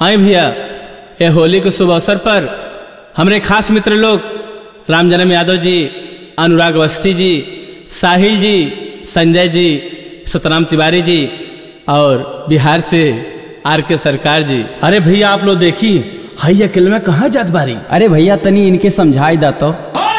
आए भैया ये होली के शुभ अवसर पर हमारे खास मित्र लोग राम जन्म यादव जी अनुराग अवस्थी जी साहिल जी संजय जी सतराम तिवारी जी और बिहार से आर के सरकार जी अरे भैया आप लोग देखी हई अकेले में कहाँ जात बारी अरे भैया तनी इनके समझाई दा तो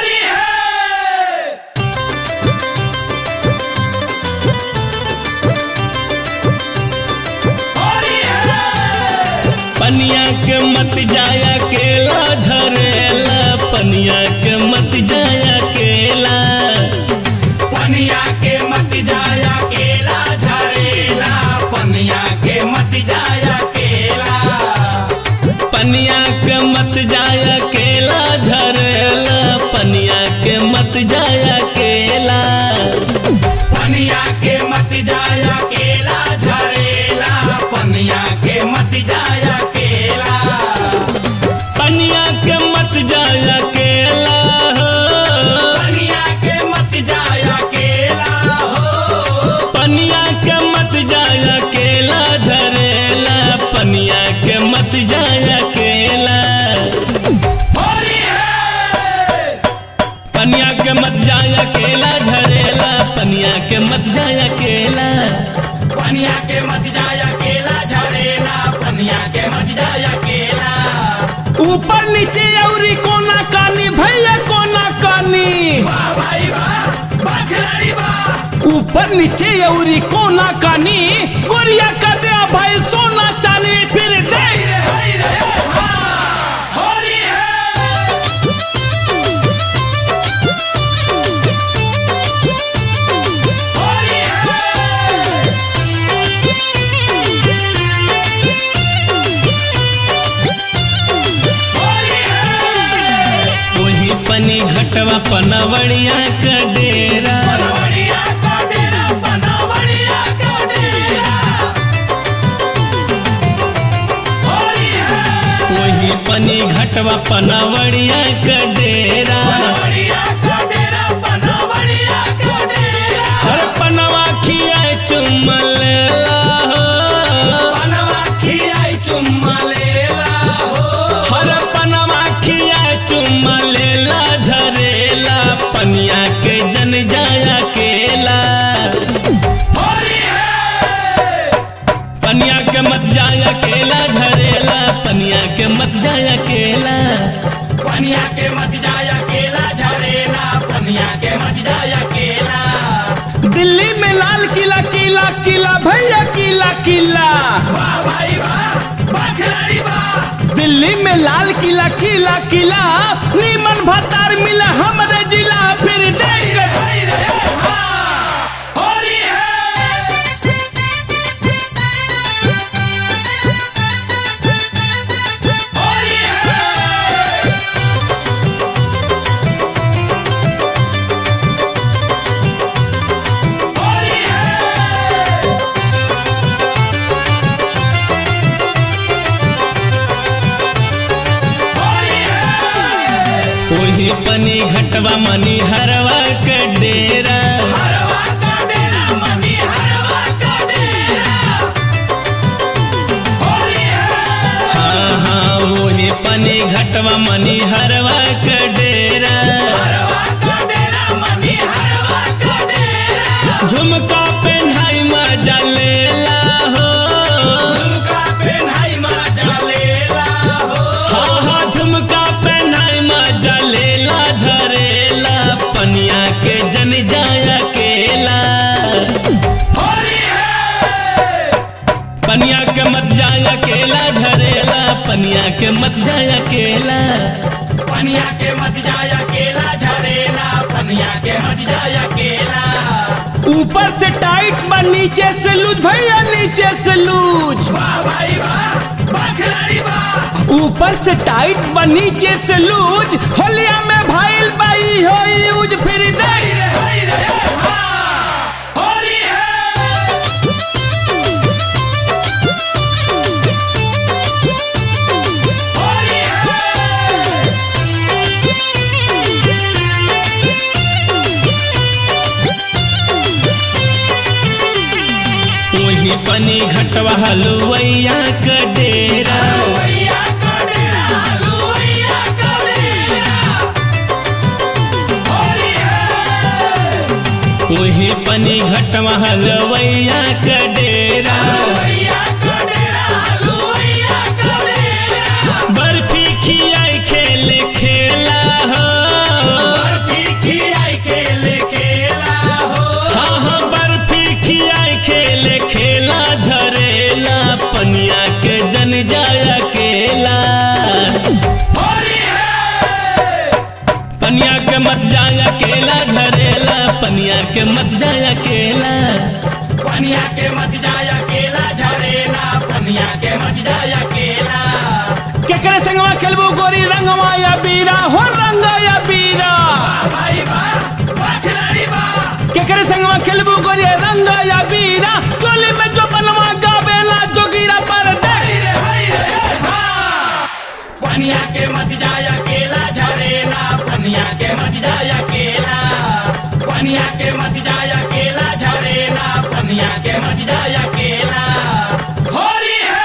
पनिया के मत जाया केला झरेला पनिया के मत जाया केला पनिया के मत जाया केला झरेला पनिया के मत जाया केला पनिया के मत जाया केला झरेला पनिया के मत जाया केला पनिया के मत जाया केला झरेला पनिया के मत जाया केला पनिया के मत जाया केला पनिया के मत जाया केला हो पनिया के मत जाया केला झरेला पनिया के मत जाया केला होली है पनिया के मत जाया केला झरेला पनिया के मत जाया केला पनिया के मत जाया केला झरेला पनिया के मत जाया केला ऊपर नीचे औरी कोना कानी भैया कोना कानी वाह भाई वाह वाह खिलाड़ी वाह ऊपर नीचे औरी कोना कानी गोरिया का दे भाई सोना चांदी फिर दे हाय रे हाय रे हाँ होली है होली है होली है वही पनी घटवा पनवड़िया का डेरा बनवड़िया का डेरा बनवड़िया का डेरा होली है वही पनी घटवा पनवड़िया का डेरा बनवड़िया का डेरा बनवड़िया का डेरा हर पनवा खिया चुमल बनवा खियाई चुम्मा लेला हो हर पनवा खिया चुमल झरेला पनिया के जन जाया केला होली है पनिया के मत जाया केला झरेला पनिया के मत जाया केला पनिया के मत जाया केला झरेला पनिया के मत जाया केला दिल्ली में लाल किला किला किला भैया किला किला वाह भाई वाह वाह खिलाड़ी वाह दिल्ली में लाल किला किला किला नीमन भतार मिला हमरे जिला फिर देख हाय रे हाँ होली है होली है होली है होली है वही पनी घटवा मनी हरवा के डेरा हरवा का डेरा मनी हरवा का डेरा होली है हाँ हाँ वही पनी घटवा मनी हरवा के डेरा हरवा का डेरा मनी हरवा का डेरा झुमका पेन्हाई मजा लेला हो झुमका पेन्हाई माजा लेला हो हाँ हाँ झुमका पेन्हाई मजा लेला झरेला पनिया के जन जाया केला होली है पनिया के मत जाया केला झरेला पनिया के मत जाया केला पनिया के मत जाया केला झरेला पनिया के मत जाया केला ऊपर से टाइट बा नीचे से लूज भैया नीचे से लूज वाह भाई वाह वाह खिलाड़ी वाह ऊपर से टाइट बा नीचे से लूज होलिया में भाईल बाई हो यूज फिर दे हाय रे हाय रे हाँ होली है होली है वही पनी घटवा हलुवैया का डेरा घटवा हलवैया का डेरा हलुवैया का डेरा हलुवैया का डेरा बर्फी खियाई खेले खेला हो बर्फी खियाई खेले खेला हो हाँ हाँ बर्फी खियाई खेले खेला झरेला पनिया के जन जाया केला होली है पनिया के मत जाया केला झरेला पनिया के मत जाया केला पनिया के मत जाया केला झरेला पनिया के मत जाया केला केकरे संगवा खेलबू गोरी रंगवा या बीरा हो रंग या बीरा भाई बा बा खिलाड़ी बा केकरे संगवा खेलबू गोरी रंग या बीरा टोली में जो बनवा गावेला जोगीरा पर दे हाय रे हाय रे हा पनिया के मत जाया केला झरेला पनिया के मत जाया केला पनिया के मत जाया केला झरेला पनिया के मत जाया केला होली है